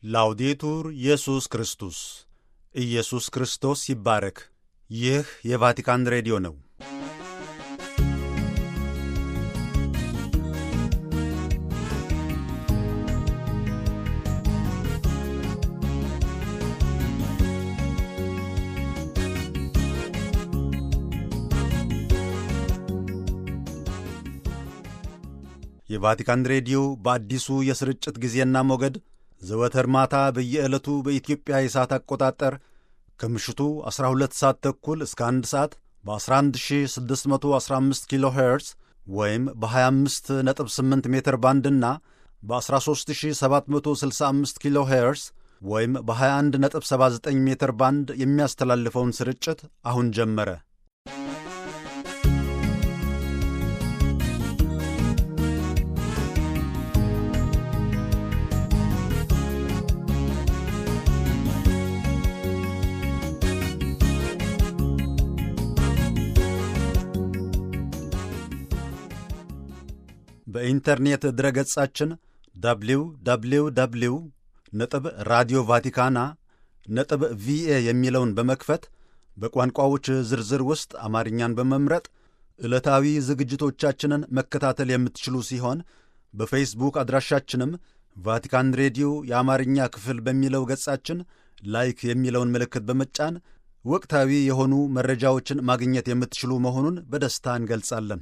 ላውዴቱር ኢየሱስ ክርስቶስ ኢየሱስ ክርስቶስ ይባረክ። ይህ የቫቲካን ሬዲዮ ነው። የቫቲካን ሬዲዮ በአዲሱ የስርጭት ጊዜና ሞገድ ዘወትር ማታ በየዕለቱ በኢትዮጵያ የሰዓት አቆጣጠር ከምሽቱ 12 ሰዓት ተኩል እስከ 1 ሰዓት በ11615 ኪሎ ሄርዝ ወይም በ258 ሜትር ባንድና በ13765 ኪሎ ሄርዝ ወይም በ2179 ሜትር ባንድ የሚያስተላልፈውን ስርጭት አሁን ጀመረ። በኢንተርኔት ድረገጻችን ደብሊው ደብሊው ደብሊው ነጥብ ራዲዮ ቫቲካና ነጥብ ቪኤ የሚለውን በመክፈት በቋንቋዎች ዝርዝር ውስጥ አማርኛን በመምረጥ ዕለታዊ ዝግጅቶቻችንን መከታተል የምትችሉ ሲሆን በፌስቡክ አድራሻችንም ቫቲካን ሬዲዮ የአማርኛ ክፍል በሚለው ገጻችን ላይክ የሚለውን ምልክት በመጫን ወቅታዊ የሆኑ መረጃዎችን ማግኘት የምትችሉ መሆኑን በደስታ እንገልጻለን።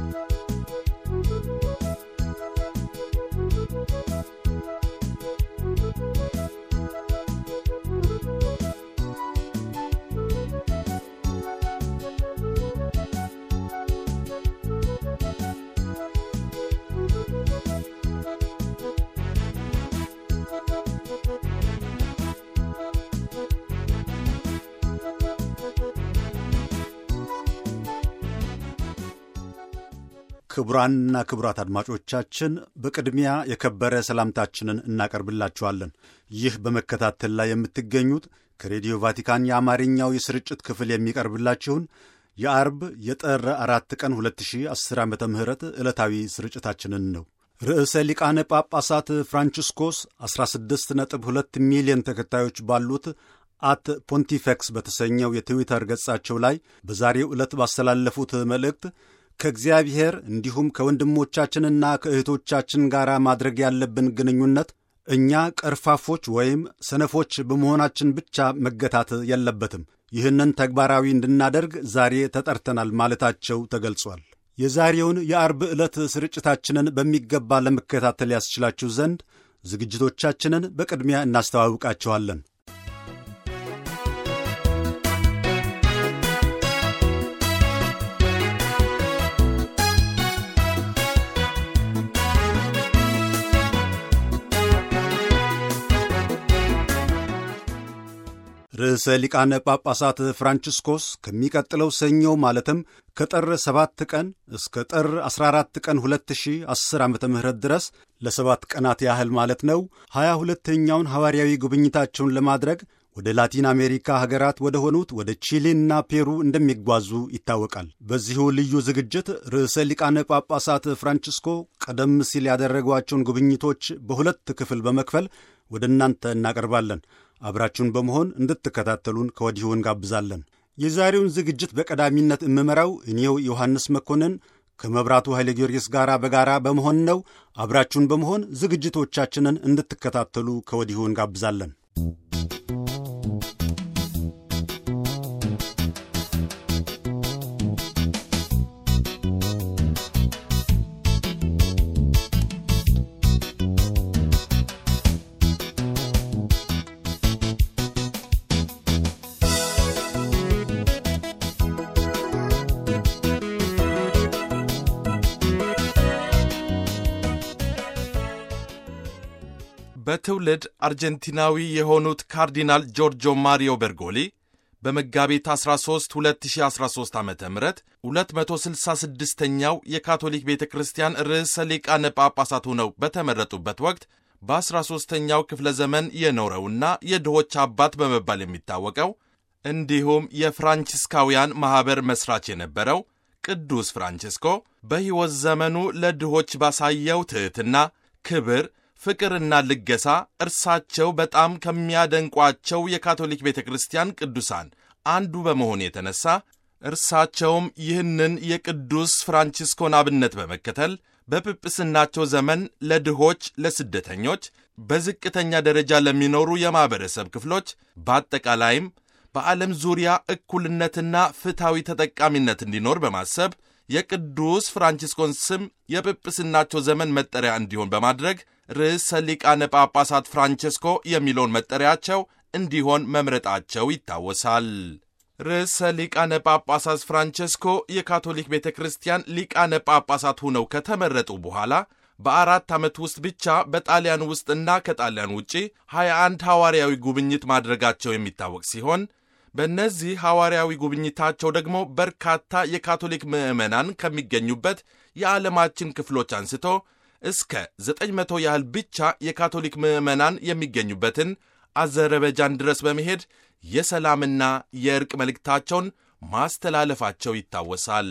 ክቡራንና ክቡራት አድማጮቻችን በቅድሚያ የከበረ ሰላምታችንን እናቀርብላችኋለን። ይህ በመከታተል ላይ የምትገኙት ከሬዲዮ ቫቲካን የአማርኛው የስርጭት ክፍል የሚቀርብላችሁን የአርብ የጥር አራት ቀን 2010 ዓ ም ዕለታዊ ስርጭታችንን ነው። ርዕሰ ሊቃነ ጳጳሳት ፍራንቺስኮስ 16.2 ሚሊዮን ተከታዮች ባሉት አት ፖንቲፌክስ በተሰኘው የትዊተር ገጻቸው ላይ በዛሬው ዕለት ባስተላለፉት መልእክት ከእግዚአብሔር እንዲሁም ከወንድሞቻችንና ከእህቶቻችን ጋር ማድረግ ያለብን ግንኙነት እኛ ቀርፋፎች ወይም ሰነፎች በመሆናችን ብቻ መገታት የለበትም። ይህንን ተግባራዊ እንድናደርግ ዛሬ ተጠርተናል ማለታቸው ተገልጿል። የዛሬውን የአርብ ዕለት ስርጭታችንን በሚገባ ለመከታተል ያስችላችሁ ዘንድ ዝግጅቶቻችንን በቅድሚያ እናስተዋውቃችኋለን። ርዕሰ ሊቃነ ጳጳሳት ፍራንቺስኮስ ከሚቀጥለው ሰኞ ማለትም ከጥር 7 ቀን እስከ ጥር 14 ቀን 2010 ዓ ም ድረስ ለሰባት ቀናት ያህል ማለት ነው 22ተኛውን ሐዋርያዊ ጉብኝታቸውን ለማድረግ ወደ ላቲን አሜሪካ ሀገራት ወደ ሆኑት ወደ ቺሊና ፔሩ እንደሚጓዙ ይታወቃል። በዚሁ ልዩ ዝግጅት ርዕሰ ሊቃነ ጳጳሳት ፍራንቺስኮ ቀደም ሲል ያደረጓቸውን ጉብኝቶች በሁለት ክፍል በመክፈል ወደ እናንተ እናቀርባለን። አብራችሁን በመሆን እንድትከታተሉን ከወዲሁ እንጋብዛለን። የዛሬውን ዝግጅት በቀዳሚነት የምመራው እኔው ዮሐንስ መኮንን ከመብራቱ ኃይለ ጊዮርጊስ ጋር በጋራ በመሆን ነው። አብራችሁን በመሆን ዝግጅቶቻችንን እንድትከታተሉ ከወዲሁ እንጋብዛለን። በትውልድ አርጀንቲናዊ የሆኑት ካርዲናል ጆርጆ ማሪዮ ቤርጎሊ በመጋቢት 13 2013 ዓ ም 266ኛው የካቶሊክ ቤተ ክርስቲያን ርዕሰ ሊቃነ ጳጳሳት ሆነው በተመረጡበት ወቅት በ13ኛው ክፍለ ዘመን የኖረውና የድሆች አባት በመባል የሚታወቀው እንዲሁም የፍራንቺስካውያን ማኅበር መሥራች የነበረው ቅዱስ ፍራንቺስኮ በሕይወት ዘመኑ ለድሆች ባሳየው ትሕትና፣ ክብር፣ ፍቅርና ልገሳ እርሳቸው በጣም ከሚያደንቋቸው የካቶሊክ ቤተ ክርስቲያን ቅዱሳን አንዱ በመሆን የተነሳ እርሳቸውም ይህንን የቅዱስ ፍራንቺስኮን አብነት በመከተል በጵጵስናቸው ዘመን ለድሆች፣ ለስደተኞች፣ በዝቅተኛ ደረጃ ለሚኖሩ የማኅበረሰብ ክፍሎች በአጠቃላይም በዓለም ዙሪያ እኩልነትና ፍትሐዊ ተጠቃሚነት እንዲኖር በማሰብ የቅዱስ ፍራንቺስኮን ስም የጵጵስናቸው ዘመን መጠሪያ እንዲሆን በማድረግ ርዕሰ ሊቃነ ጳጳሳት ፍራንቼስኮ የሚለውን መጠሪያቸው እንዲሆን መምረጣቸው ይታወሳል። ርዕሰ ሊቃነ ጳጳሳት ፍራንቼስኮ የካቶሊክ ቤተ ክርስቲያን ሊቃነ ጳጳሳት ሆነው ከተመረጡ በኋላ በአራት ዓመት ውስጥ ብቻ በጣሊያን ውስጥና ከጣሊያን ውጪ 21 ሐዋርያዊ ጉብኝት ማድረጋቸው የሚታወቅ ሲሆን በእነዚህ ሐዋርያዊ ጉብኝታቸው ደግሞ በርካታ የካቶሊክ ምዕመናን ከሚገኙበት የዓለማችን ክፍሎች አንስቶ እስከ 900 ያህል ብቻ የካቶሊክ ምዕመናን የሚገኙበትን አዘረበጃን ድረስ በመሄድ የሰላምና የእርቅ መልእክታቸውን ማስተላለፋቸው ይታወሳል።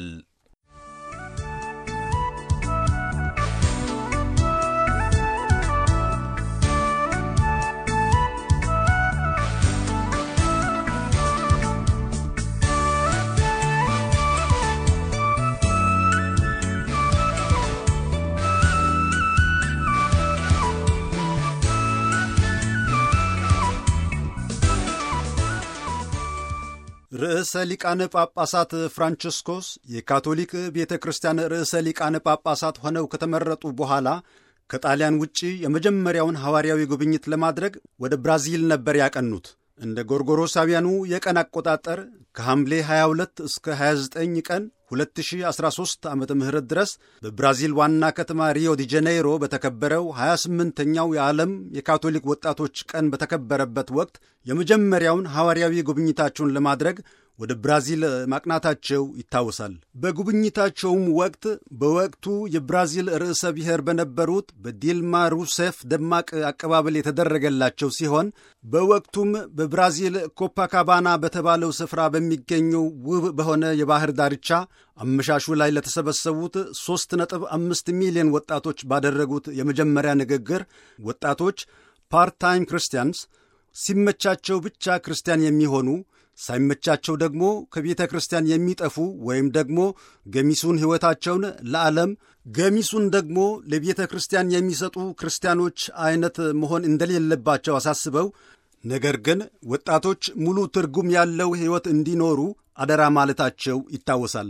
ርዕሰ ሊቃነ ጳጳሳት ፍራንቺስኮስ የካቶሊክ ቤተ ክርስቲያን ርዕሰ ሊቃነ ጳጳሳት ሆነው ከተመረጡ በኋላ ከጣሊያን ውጪ የመጀመሪያውን ሐዋርያዊ ጉብኝት ለማድረግ ወደ ብራዚል ነበር ያቀኑት። እንደ ጎርጎሮሳውያኑ የቀን አቆጣጠር ከሐምሌ 22 እስከ 29 ቀን 2013 ዓ ም ድረስ በብራዚል ዋና ከተማ ሪዮ ዲ ጄኔይሮ በተከበረው 28ኛው የዓለም የካቶሊክ ወጣቶች ቀን በተከበረበት ወቅት የመጀመሪያውን ሐዋርያዊ ጉብኝታቸውን ለማድረግ ወደ ብራዚል ማቅናታቸው ይታወሳል። በጉብኝታቸውም ወቅት በወቅቱ የብራዚል ርዕሰ ብሔር በነበሩት በዲልማ ሩሴፍ ደማቅ አቀባበል የተደረገላቸው ሲሆን በወቅቱም በብራዚል ኮፓካባና በተባለው ስፍራ በሚገኘው ውብ በሆነ የባህር ዳርቻ አመሻሹ ላይ ለተሰበሰቡት 3.5 ሚሊዮን ወጣቶች ባደረጉት የመጀመሪያ ንግግር ወጣቶች ፓርታይም ክርስቲያንስ ሲመቻቸው ብቻ ክርስቲያን የሚሆኑ ሳይመቻቸው ደግሞ ከቤተ ክርስቲያን የሚጠፉ ወይም ደግሞ ገሚሱን ሕይወታቸውን ለዓለም ገሚሱን ደግሞ ለቤተ ክርስቲያን የሚሰጡ ክርስቲያኖች አይነት መሆን እንደሌለባቸው አሳስበው ነገር ግን ወጣቶች ሙሉ ትርጉም ያለው ሕይወት እንዲኖሩ አደራ ማለታቸው ይታወሳል።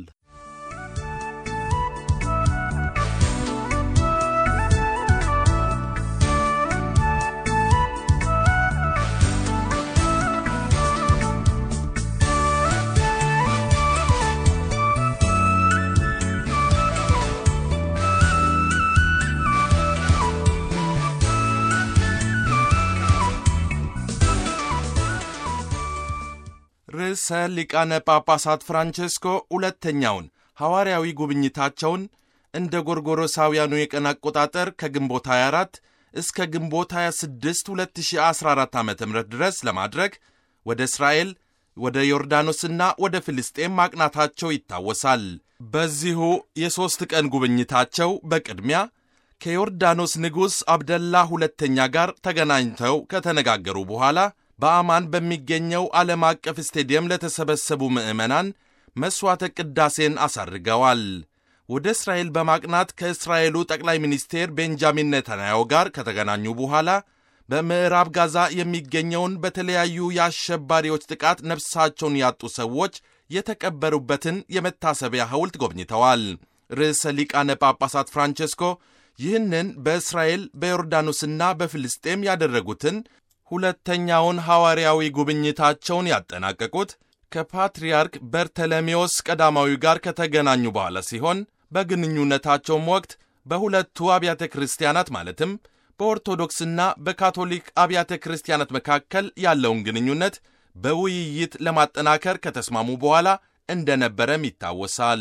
ርዕሰ ሊቃነ ጳጳሳት ፍራንቼስኮ ሁለተኛውን ሐዋርያዊ ጉብኝታቸውን እንደ ጎርጎሮሳውያኑ የቀን አቆጣጠር ከግንቦት 24 እስከ ግንቦት 26 2014 ዓ ም ድረስ ለማድረግ ወደ እስራኤል፣ ወደ ዮርዳኖስና ወደ ፍልስጤም ማቅናታቸው ይታወሳል። በዚሁ የሦስት ቀን ጉብኝታቸው በቅድሚያ ከዮርዳኖስ ንጉሥ አብደላ ሁለተኛ ጋር ተገናኝተው ከተነጋገሩ በኋላ በአማን በሚገኘው ዓለም አቀፍ ስቴዲየም ለተሰበሰቡ ምዕመናን መሥዋዕተ ቅዳሴን አሳርገዋል። ወደ እስራኤል በማቅናት ከእስራኤሉ ጠቅላይ ሚኒስቴር ቤንጃሚን ኔታንያሁ ጋር ከተገናኙ በኋላ በምዕራብ ጋዛ የሚገኘውን በተለያዩ የአሸባሪዎች ጥቃት ነፍሳቸውን ያጡ ሰዎች የተቀበሩበትን የመታሰቢያ ሐውልት ጎብኝተዋል። ርዕሰ ሊቃነ ጳጳሳት ፍራንቼስኮ ይህንን በእስራኤል በዮርዳኖስና በፍልስጤም ያደረጉትን ሁለተኛውን ሐዋርያዊ ጉብኝታቸውን ያጠናቀቁት ከፓትርያርክ በርተለሜዎስ ቀዳማዊ ጋር ከተገናኙ በኋላ ሲሆን በግንኙነታቸውም ወቅት በሁለቱ አብያተ ክርስቲያናት ማለትም በኦርቶዶክስና በካቶሊክ አብያተ ክርስቲያናት መካከል ያለውን ግንኙነት በውይይት ለማጠናከር ከተስማሙ በኋላ እንደነበረም ይታወሳል።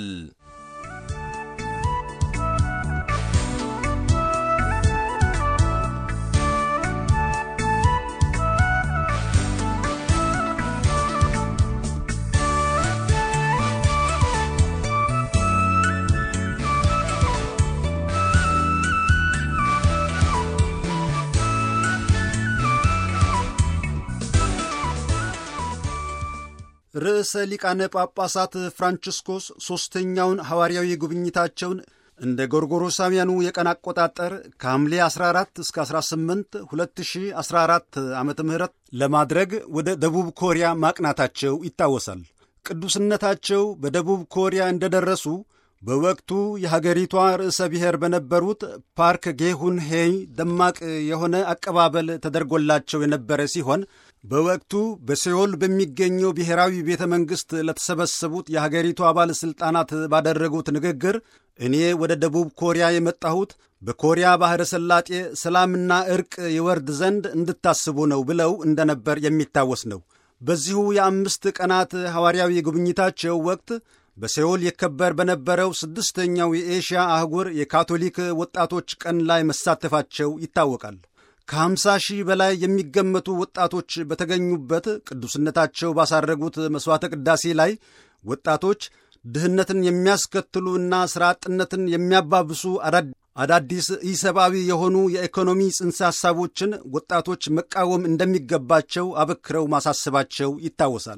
ርዕሰ ሊቃነ ጳጳሳት ፍራንቺስኮስ ሦስተኛውን ሐዋርያዊ ጉብኝታቸውን እንደ ጎርጎሮሳውያኑ የቀን አቆጣጠር ከሐምሌ 14 እስከ 18 2014 ዓ ም ለማድረግ ወደ ደቡብ ኮሪያ ማቅናታቸው ይታወሳል። ቅዱስነታቸው በደቡብ ኮሪያ እንደደረሱ በወቅቱ የሀገሪቷ ርዕሰ ብሔር በነበሩት ፓርክ ጌሁን ሄይ ደማቅ የሆነ አቀባበል ተደርጎላቸው የነበረ ሲሆን በወቅቱ በሴዎል በሚገኘው ብሔራዊ ቤተ መንግሥት ለተሰበሰቡት የሀገሪቷ ባለሥልጣናት ባደረጉት ንግግር እኔ ወደ ደቡብ ኮሪያ የመጣሁት በኮሪያ ባሕረ ሰላጤ ሰላምና ዕርቅ ይወርድ ዘንድ እንድታስቡ ነው ብለው እንደነበር የሚታወስ ነው። በዚሁ የአምስት ቀናት ሐዋርያዊ ጉብኝታቸው ወቅት በሴውል ይከበር በነበረው ስድስተኛው የኤሽያ አህጉር የካቶሊክ ወጣቶች ቀን ላይ መሳተፋቸው ይታወቃል። ከ50 ሺህ በላይ የሚገመቱ ወጣቶች በተገኙበት ቅዱስነታቸው ባሳረጉት መሥዋዕተ ቅዳሴ ላይ ወጣቶች ድህነትን የሚያስከትሉ እና ሥራ አጥነትን የሚያባብሱ አዳዲስ ኢሰብአዊ የሆኑ የኢኮኖሚ ጽንሰ ሐሳቦችን ወጣቶች መቃወም እንደሚገባቸው አበክረው ማሳሰባቸው ይታወሳል።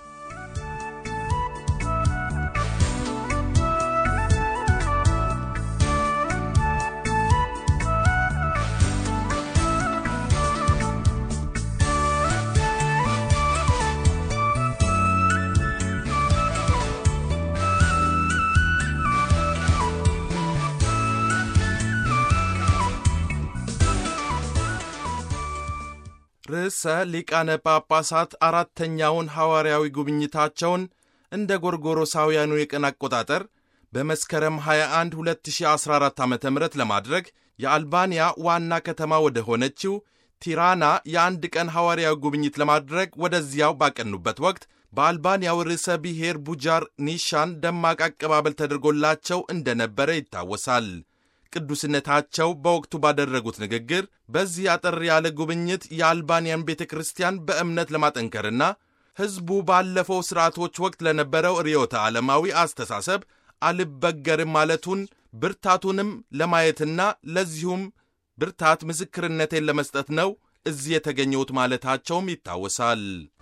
ርዕሰ ሊቃነ ጳጳሳት አራተኛውን ሐዋርያዊ ጉብኝታቸውን እንደ ጎርጎሮሳውያኑ የቀን አቆጣጠር በመስከረም 21 2014 ዓ ም ለማድረግ የአልባንያ ዋና ከተማ ወደ ሆነችው ቲራና የአንድ ቀን ሐዋርያዊ ጉብኝት ለማድረግ ወደዚያው ባቀኑበት ወቅት በአልባንያው ርዕሰ ብሔር ቡጃር ኒሻን ደማቅ አቀባበል ተደርጎላቸው እንደነበረ ይታወሳል። ቅዱስነታቸው በወቅቱ ባደረጉት ንግግር በዚህ አጠር ያለ ጉብኝት የአልባንያን ቤተ ክርስቲያን በእምነት ለማጠንከርና ሕዝቡ ባለፈው ሥርዓቶች ወቅት ለነበረው ርዕዮተ ዓለማዊ አስተሳሰብ አልበገርም ማለቱን ብርታቱንም ለማየትና ለዚሁም ብርታት ምስክርነቴን ለመስጠት ነው እዚህ የተገኘሁት ማለታቸውም ይታወሳል።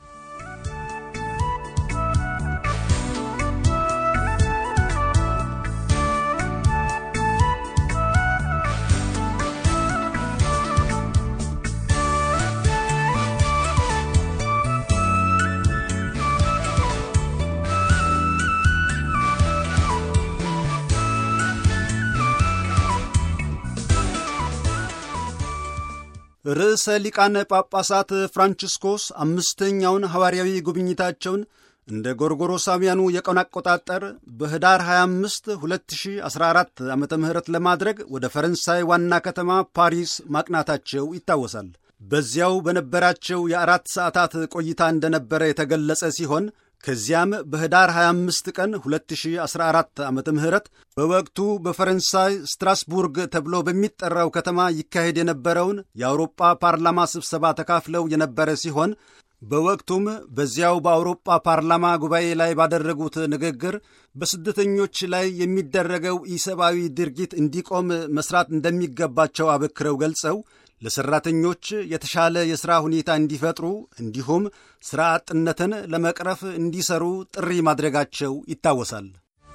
ርዕሰ ሊቃነ ጳጳሳት ፍራንቺስኮስ አምስተኛውን ሐዋርያዊ ጉብኝታቸውን እንደ ጎርጎሮሳውያኑ የቀን አቆጣጠር በኅዳር 25 2014 ዓ ም ለማድረግ ወደ ፈረንሳይ ዋና ከተማ ፓሪስ ማቅናታቸው ይታወሳል። በዚያው በነበራቸው የአራት ሰዓታት ቆይታ እንደነበረ የተገለጸ ሲሆን ከዚያም በኅዳር 25 ቀን 2014 ዓ ም በወቅቱ በፈረንሳይ ስትራስቡርግ ተብሎ በሚጠራው ከተማ ይካሄድ የነበረውን የአውሮጳ ፓርላማ ስብሰባ ተካፍለው የነበረ ሲሆን በወቅቱም በዚያው በአውሮጳ ፓርላማ ጉባኤ ላይ ባደረጉት ንግግር በስደተኞች ላይ የሚደረገው ኢሰብአዊ ድርጊት እንዲቆም መስራት እንደሚገባቸው አበክረው ገልጸው ለሠራተኞች የተሻለ የሥራ ሁኔታ እንዲፈጥሩ እንዲሁም ሥራ አጥነትን ለመቅረፍ እንዲሰሩ ጥሪ ማድረጋቸው ይታወሳል።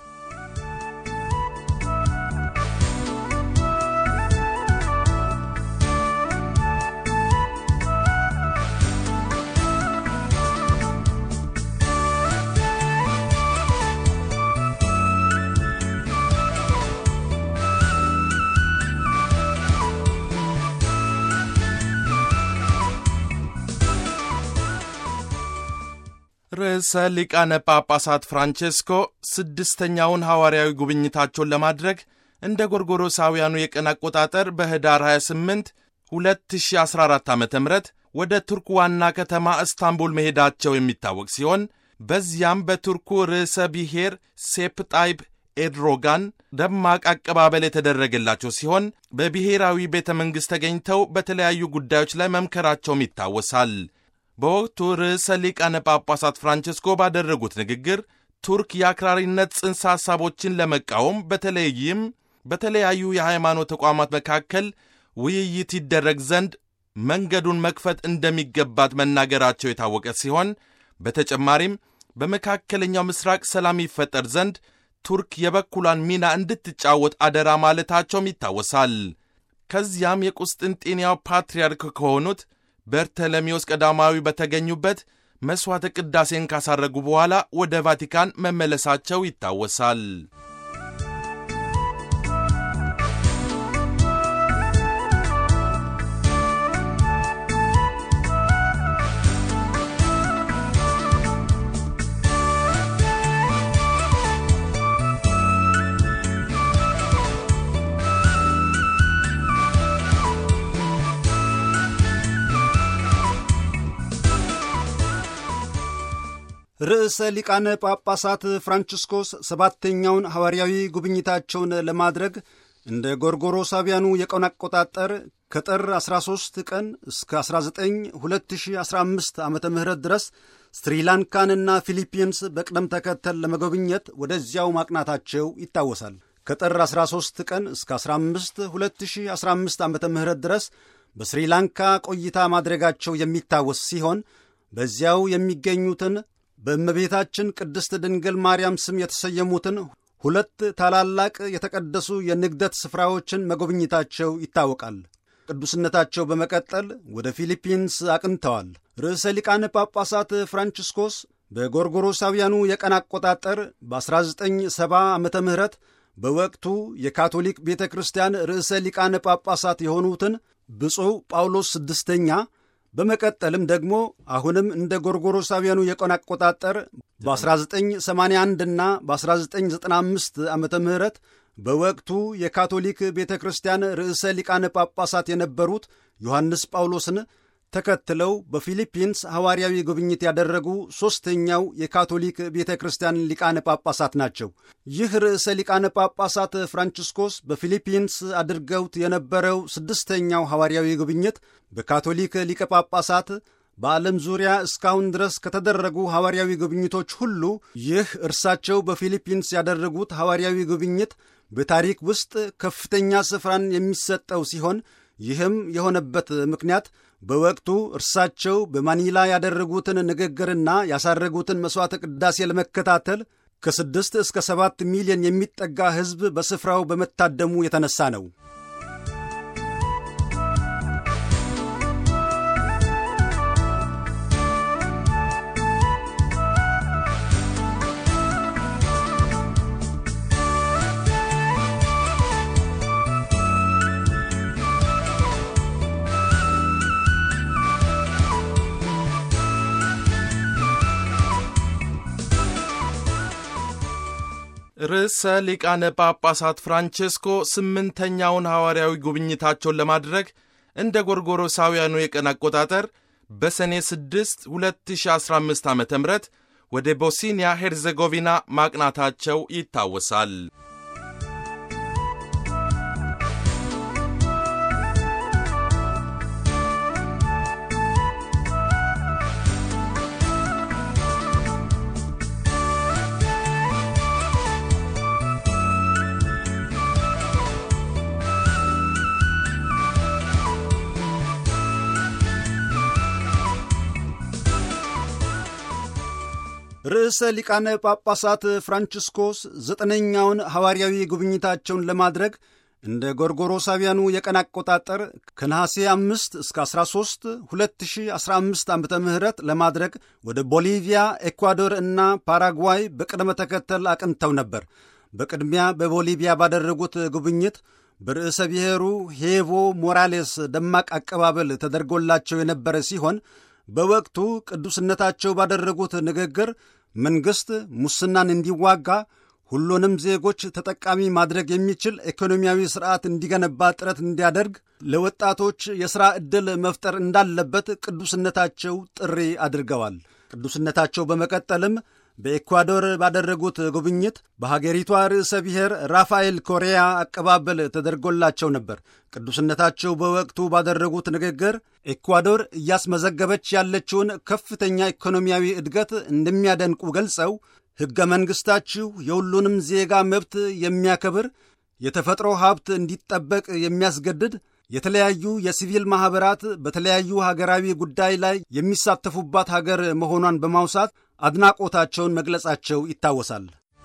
ርዕሰ ሊቃነ ጳጳሳት ፍራንቼስኮ ስድስተኛውን ሐዋርያዊ ጉብኝታቸውን ለማድረግ እንደ ጎርጎሮሳውያኑ የቀን አቆጣጠር በኅዳር 28 2014 ዓ ም ወደ ቱርክ ዋና ከተማ እስታንቡል መሄዳቸው የሚታወቅ ሲሆን በዚያም በቱርኩ ርዕሰ ብሔር ሴፕ ጣይብ ኤድሮጋን ደማቅ አቀባበል የተደረገላቸው ሲሆን በብሔራዊ ቤተ መንግሥት ተገኝተው በተለያዩ ጉዳዮች ላይ መምከራቸውም ይታወሳል። በወቅቱ ርዕሰ ሊቃነ ጳጳሳት ፍራንቸስኮ ባደረጉት ንግግር ቱርክ የአክራሪነት ጽንሰ ሐሳቦችን ለመቃወም በተለይም በተለያዩ የሃይማኖት ተቋማት መካከል ውይይት ይደረግ ዘንድ መንገዱን መክፈት እንደሚገባት መናገራቸው የታወቀ ሲሆን በተጨማሪም በመካከለኛው ምስራቅ ሰላም ይፈጠር ዘንድ ቱርክ የበኩሏን ሚና እንድትጫወት አደራ ማለታቸውም ይታወሳል። ከዚያም የቁስጥንጤንያው ፓትርያርክ ከሆኑት በርተለሜዎስ ቀዳማዊ በተገኙበት መሥዋዕተ ቅዳሴን ካሳረጉ በኋላ ወደ ቫቲካን መመለሳቸው ይታወሳል። ርዕሰ ሊቃነ ጳጳሳት ፍራንቺስኮስ ሰባተኛውን ሐዋርያዊ ጉብኝታቸውን ለማድረግ እንደ ጎርጎሮሳውያኑ የቀን አቆጣጠር ከጥር 13 ቀን እስከ 19 2015 ዓ ም ድረስ ስሪላንካንና ፊሊፒንስ በቅደም ተከተል ለመጎብኘት ወደዚያው ማቅናታቸው ይታወሳል። ከጥር 13 ቀን እስከ 15 2015 ዓ ም ድረስ በስሪላንካ ቆይታ ማድረጋቸው የሚታወስ ሲሆን በዚያው የሚገኙትን በእመቤታችን ቅድስት ድንግል ማርያም ስም የተሰየሙትን ሁለት ታላላቅ የተቀደሱ የንግደት ስፍራዎችን መጎብኘታቸው ይታወቃል። ቅዱስነታቸው በመቀጠል ወደ ፊሊፒንስ አቅንተዋል። ርዕሰ ሊቃነ ጳጳሳት ፍራንቺስኮስ በጎርጎሮሳውያኑ የቀን አቆጣጠር በ1970 ዓመተ ምህረት በወቅቱ የካቶሊክ ቤተ ክርስቲያን ርዕሰ ሊቃነ ጳጳሳት የሆኑትን ብፁዕ ጳውሎስ ስድስተኛ በመቀጠልም ደግሞ አሁንም እንደ ጎርጎሮሳውያኑ የቀን አቆጣጠር በ1981 እና በ1995 ዓመተ ምህረት በወቅቱ የካቶሊክ ቤተ ክርስቲያን ርዕሰ ሊቃነ ጳጳሳት የነበሩት ዮሐንስ ጳውሎስን ተከትለው በፊሊፒንስ ሐዋርያዊ ጉብኝት ያደረጉ ሦስተኛው የካቶሊክ ቤተ ክርስቲያን ሊቃነ ጳጳሳት ናቸው። ይህ ርዕሰ ሊቃነ ጳጳሳት ፍራንቺስኮስ በፊሊፒንስ አድርገውት የነበረው ስድስተኛው ሐዋርያዊ ጉብኝት በካቶሊክ ሊቀ ጳጳሳት በዓለም ዙሪያ እስካሁን ድረስ ከተደረጉ ሐዋርያዊ ጉብኝቶች ሁሉ ይህ እርሳቸው በፊሊፒንስ ያደረጉት ሐዋርያዊ ጉብኝት በታሪክ ውስጥ ከፍተኛ ስፍራን የሚሰጠው ሲሆን ይህም የሆነበት ምክንያት በወቅቱ እርሳቸው በማኒላ ያደረጉትን ንግግርና ያሳረጉትን መሥዋዕተ ቅዳሴ ለመከታተል ከስድስት እስከ ሰባት ሚሊዮን የሚጠጋ ሕዝብ በስፍራው በመታደሙ የተነሳ ነው። ርዕሰ ሊቃነ ጳጳሳት ፍራንቼስኮ ስምንተኛውን ሐዋርያዊ ጉብኝታቸውን ለማድረግ እንደ ጎርጎሮሳውያኑ የቀን አቆጣጠር በሰኔ 6 2015 ዓ ም ወደ ቦስኒያ ሄርዘጎቪና ማቅናታቸው ይታወሳል። ርዕሰ ሊቃነ ጳጳሳት ፍራንቺስኮስ ዘጠነኛውን ሐዋርያዊ ጉብኝታቸውን ለማድረግ እንደ ጎርጎሮሳውያኑ የቀን አቆጣጠር ከነሐሴ 5 እስከ 13 2015 ዓ ም ለማድረግ ወደ ቦሊቪያ፣ ኤኳዶር እና ፓራጓይ በቅደመ ተከተል አቅንተው ነበር። በቅድሚያ በቦሊቪያ ባደረጉት ጉብኝት በርዕሰ ብሔሩ ሄቮ ሞራሌስ ደማቅ አቀባበል ተደርጎላቸው የነበረ ሲሆን በወቅቱ ቅዱስነታቸው ባደረጉት ንግግር መንግሥት ሙስናን እንዲዋጋ ሁሉንም ዜጎች ተጠቃሚ ማድረግ የሚችል ኢኮኖሚያዊ ስርዓት እንዲገነባ ጥረት እንዲያደርግ ለወጣቶች የሥራ ዕድል መፍጠር እንዳለበት ቅዱስነታቸው ጥሪ አድርገዋል። ቅዱስነታቸው በመቀጠልም በኤኳዶር ባደረጉት ጉብኝት በሀገሪቷ ርዕሰ ብሔር ራፋኤል ኮሪያ አቀባበል ተደርጎላቸው ነበር። ቅዱስነታቸው በወቅቱ ባደረጉት ንግግር ኤኳዶር እያስመዘገበች ያለችውን ከፍተኛ ኢኮኖሚያዊ እድገት እንደሚያደንቁ ገልጸው ሕገ መንግሥታችሁ የሁሉንም ዜጋ መብት የሚያከብር የተፈጥሮ ሀብት እንዲጠበቅ የሚያስገድድ የተለያዩ የሲቪል ማኅበራት በተለያዩ ሀገራዊ ጉዳይ ላይ የሚሳተፉባት ሀገር መሆኗን በማውሳት አድናቆታቸውን መግለጻቸው ይታወሳል።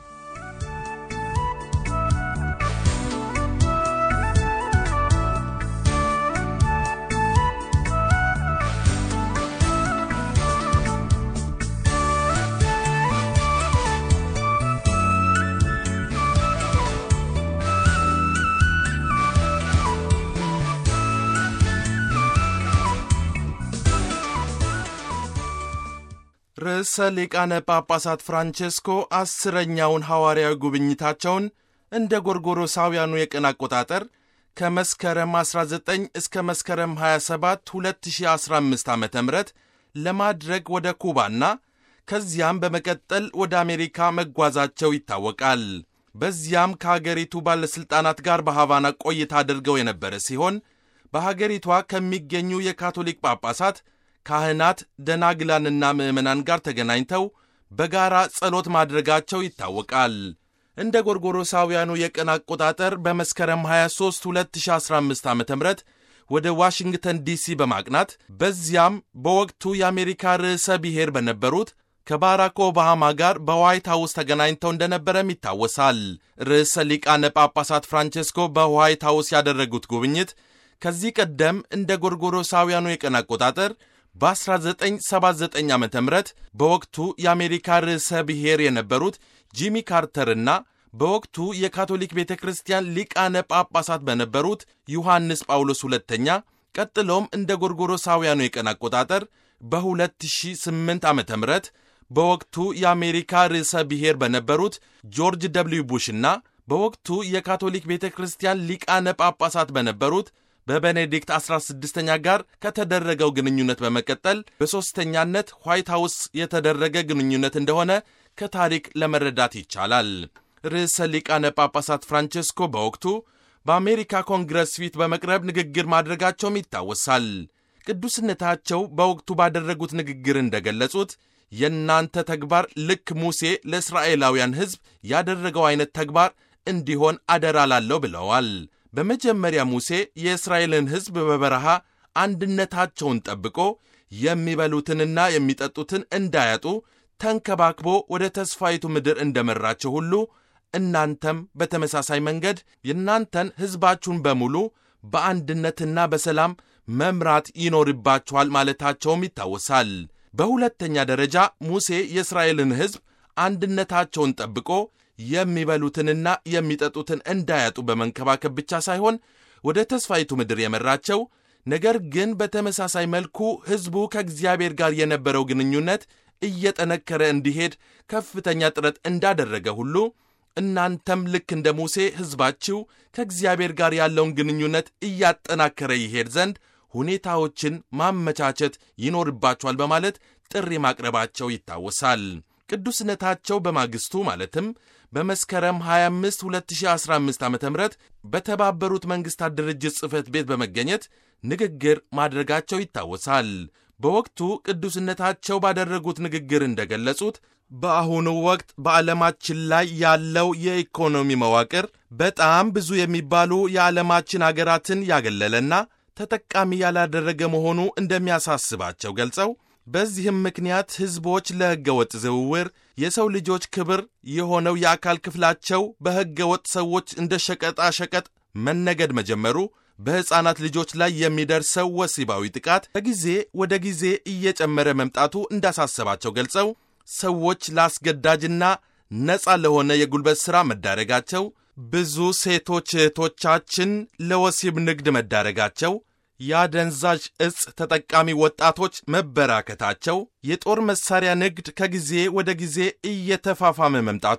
ርዕሰ ሊቃነ ጳጳሳት ፍራንቼስኮ አስረኛውን ሐዋርያዊ ጉብኝታቸውን እንደ ጎርጎሮሳውያኑ የቀን አቆጣጠር ከመስከረም 19 እስከ መስከረም 27 2015 ዓ ም ለማድረግ ወደ ኩባና ከዚያም በመቀጠል ወደ አሜሪካ መጓዛቸው ይታወቃል። በዚያም ከአገሪቱ ባለሥልጣናት ጋር በሐቫና ቆይታ አድርገው የነበረ ሲሆን በሀገሪቷ ከሚገኙ የካቶሊክ ጳጳሳት ካህናት፣ ደናግላንና ምዕመናን ጋር ተገናኝተው በጋራ ጸሎት ማድረጋቸው ይታወቃል። እንደ ጎርጎሮሳውያኑ የቀን አቆጣጠር በመስከረም 23 2015 ዓ ም ወደ ዋሽንግተን ዲሲ በማቅናት በዚያም በወቅቱ የአሜሪካ ርዕሰ ብሔር በነበሩት ከባራክ ኦባማ ጋር በዋይት ሃውስ ተገናኝተው እንደነበረም ይታወሳል። ርዕሰ ሊቃነ ጳጳሳት ፍራንቼስኮ በዋይት ሃውስ ያደረጉት ጉብኝት ከዚህ ቀደም እንደ ጎርጎሮሳውያኑ የቀን አቆጣጠር በ1979 ዓ ም በወቅቱ የአሜሪካ ርዕሰ ብሔር የነበሩት ጂሚ ካርተርና በወቅቱ የካቶሊክ ቤተ ክርስቲያን ሊቃነ ጳጳሳት በነበሩት ዮሐንስ ጳውሎስ ሁለተኛ ቀጥሎም እንደ ጎርጎሮሳውያኑ የቀን አቆጣጠር በ2008 ዓ ም በወቅቱ የአሜሪካ ርዕሰ ብሔር በነበሩት ጆርጅ ደብልዩ ቡሽና በወቅቱ የካቶሊክ ቤተ ክርስቲያን ሊቃነ ጳጳሳት በነበሩት በቤኔዲክት 16ኛ ጋር ከተደረገው ግንኙነት በመቀጠል በሦስተኛነት ዋይት ሃውስ የተደረገ ግንኙነት እንደሆነ ከታሪክ ለመረዳት ይቻላል። ርዕሰ ሊቃነ ጳጳሳት ፍራንቼስኮ በወቅቱ በአሜሪካ ኮንግረስ ፊት በመቅረብ ንግግር ማድረጋቸውም ይታወሳል። ቅዱስነታቸው በወቅቱ ባደረጉት ንግግር እንደገለጹት የእናንተ ተግባር ልክ ሙሴ ለእስራኤላውያን ሕዝብ ያደረገው አይነት ተግባር እንዲሆን አደራ ላለው ብለዋል። በመጀመሪያ ሙሴ የእስራኤልን ሕዝብ በበረሃ አንድነታቸውን ጠብቆ የሚበሉትንና የሚጠጡትን እንዳያጡ ተንከባክቦ ወደ ተስፋይቱ ምድር እንደመራቸው ሁሉ እናንተም በተመሳሳይ መንገድ የእናንተን ሕዝባችሁን በሙሉ በአንድነትና በሰላም መምራት ይኖርባችኋል ማለታቸውም ይታወሳል። በሁለተኛ ደረጃ ሙሴ የእስራኤልን ሕዝብ አንድነታቸውን ጠብቆ የሚበሉትንና የሚጠጡትን እንዳያጡ በመንከባከብ ብቻ ሳይሆን ወደ ተስፋይቱ ምድር የመራቸው ነገር ግን በተመሳሳይ መልኩ ሕዝቡ ከእግዚአብሔር ጋር የነበረው ግንኙነት እየጠነከረ እንዲሄድ ከፍተኛ ጥረት እንዳደረገ ሁሉ እናንተም ልክ እንደ ሙሴ ሕዝባችሁ ከእግዚአብሔር ጋር ያለውን ግንኙነት እያጠናከረ ይሄድ ዘንድ ሁኔታዎችን ማመቻቸት ይኖርባቸዋል በማለት ጥሪ ማቅረባቸው ይታወሳል። ቅዱስነታቸው በማግስቱ ማለትም በመስከረም 25 2015 ዓ ም በተባበሩት መንግሥታት ድርጅት ጽሕፈት ቤት በመገኘት ንግግር ማድረጋቸው ይታወሳል። በወቅቱ ቅዱስነታቸው ባደረጉት ንግግር እንደገለጹት በአሁኑ ወቅት በዓለማችን ላይ ያለው የኢኮኖሚ መዋቅር በጣም ብዙ የሚባሉ የዓለማችን አገራትን ያገለለና ተጠቃሚ ያላደረገ መሆኑ እንደሚያሳስባቸው ገልጸው በዚህም ምክንያት ሕዝቦች ለሕገ ወጥ ዝውውር የሰው ልጆች ክብር የሆነው የአካል ክፍላቸው በሕገ ወጥ ሰዎች እንደ ሸቀጣ ሸቀጥ መነገድ መጀመሩ በሕፃናት ልጆች ላይ የሚደርሰው ወሲባዊ ጥቃት ከጊዜ ወደ ጊዜ እየጨመረ መምጣቱ እንዳሳሰባቸው ገልጸው ሰዎች ለአስገዳጅና ነፃ ለሆነ የጉልበት ሥራ መዳረጋቸው፣ ብዙ ሴቶች እህቶቻችን ለወሲብ ንግድ መዳረጋቸው፣ የአደንዛዥ እጽ ተጠቃሚ ወጣቶች መበራከታቸው፣ የጦር መሳሪያ ንግድ ከጊዜ ወደ ጊዜ እየተፋፋመ መምጣቱ፣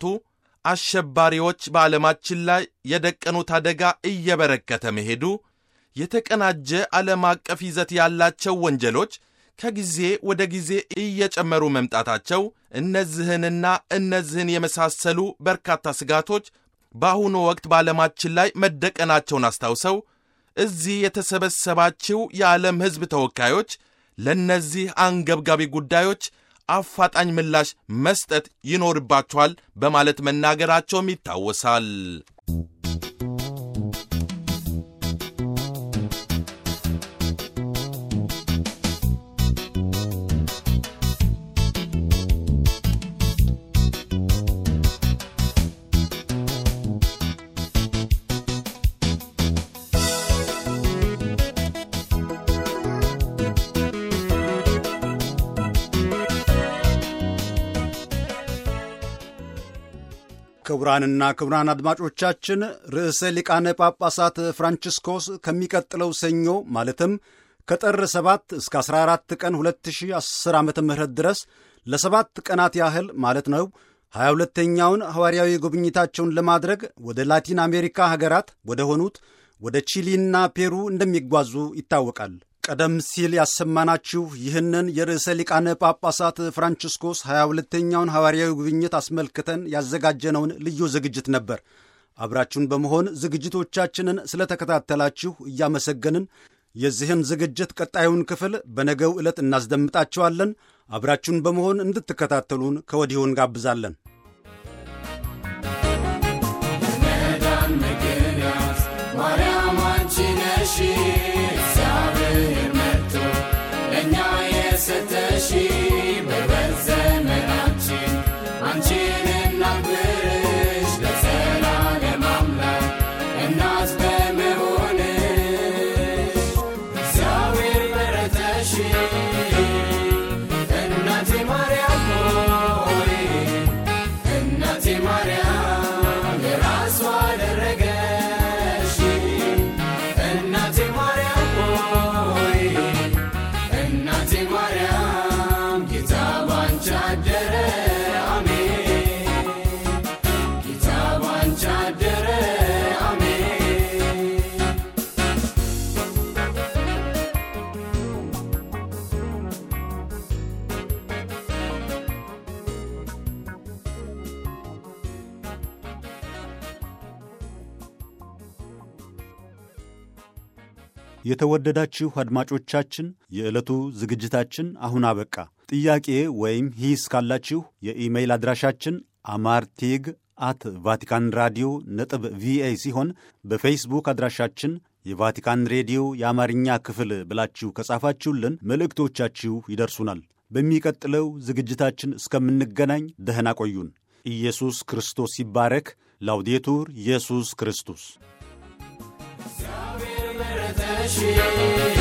አሸባሪዎች በዓለማችን ላይ የደቀኑት አደጋ እየበረከተ መሄዱ፣ የተቀናጀ ዓለም አቀፍ ይዘት ያላቸው ወንጀሎች ከጊዜ ወደ ጊዜ እየጨመሩ መምጣታቸው እነዚህንና እነዚህን የመሳሰሉ በርካታ ስጋቶች በአሁኑ ወቅት በዓለማችን ላይ መደቀናቸውን አስታውሰው እዚህ የተሰበሰባችው የዓለም ሕዝብ ተወካዮች ለእነዚህ አንገብጋቢ ጉዳዮች አፋጣኝ ምላሽ መስጠት ይኖርባቸዋል በማለት መናገራቸውም ይታወሳል። ክቡራንና ክቡራን አድማጮቻችን ርዕሰ ሊቃነ ጳጳሳት ፍራንቺስኮስ ከሚቀጥለው ሰኞ ማለትም ከጥር 7 እስከ 14 ቀን 2010 ዓ ም ድረስ ለሰባት ቀናት ያህል ማለት ነው 22ተኛውን ሐዋርያዊ ጉብኝታቸውን ለማድረግ ወደ ላቲን አሜሪካ ሀገራት ወደ ሆኑት ወደ ቺሊና ፔሩ እንደሚጓዙ ይታወቃል። ቀደም ሲል ያሰማናችሁ ይህንን የርዕሰ ሊቃነ ጳጳሳት ፍራንቺስኮስ 22ተኛውን ሐዋርያዊ ጉብኝት አስመልክተን ያዘጋጀነውን ልዩ ዝግጅት ነበር። አብራችሁን በመሆን ዝግጅቶቻችንን ስለተከታተላችሁ እያመሰገንን የዚህን ዝግጅት ቀጣዩን ክፍል በነገው ዕለት እናስደምጣችኋለን። አብራችሁን በመሆን እንድትከታተሉን ከወዲሁ እንጋብዛለን። መዳን ምክንያት ማርያም አንቺ ነሽ፣ እግዚአብሔር መጥቶ ለእኛ የሰጠሽ በሕይወት ዘመናችን አንቺን እናክብርሽ ለዘላለም አምላክ እናት በመሆንሽ እግዚአብሔር መረጠሽ እናቴ ማርያም ሆይ እናቴ ማርያም የራሷ አደረገሽ እናቴ ማርያም ሆይ እናቴ ማርያም ጌታ ባንቺ አደረ አሜን ጌታ ባንቺ አደረ አሜን የተወደዳችሁ አድማጮቻችን የዕለቱ ዝግጅታችን አሁን አበቃ። ጥያቄ ወይም ሂስ ካላችሁ የኢሜይል አድራሻችን አማርቴግ አት ቫቲካን ራዲዮ ነጥብ ቪኦኤ ሲሆን በፌስቡክ አድራሻችን የቫቲካን ሬዲዮ የአማርኛ ክፍል ብላችሁ ከጻፋችሁልን መልእክቶቻችሁ ይደርሱናል። በሚቀጥለው ዝግጅታችን እስከምንገናኝ ደህና ቆዩን። ኢየሱስ ክርስቶስ ይባረክ። ላውዴቱር ኢየሱስ ክርስቶስ እግዚአብሔር መረጠሽ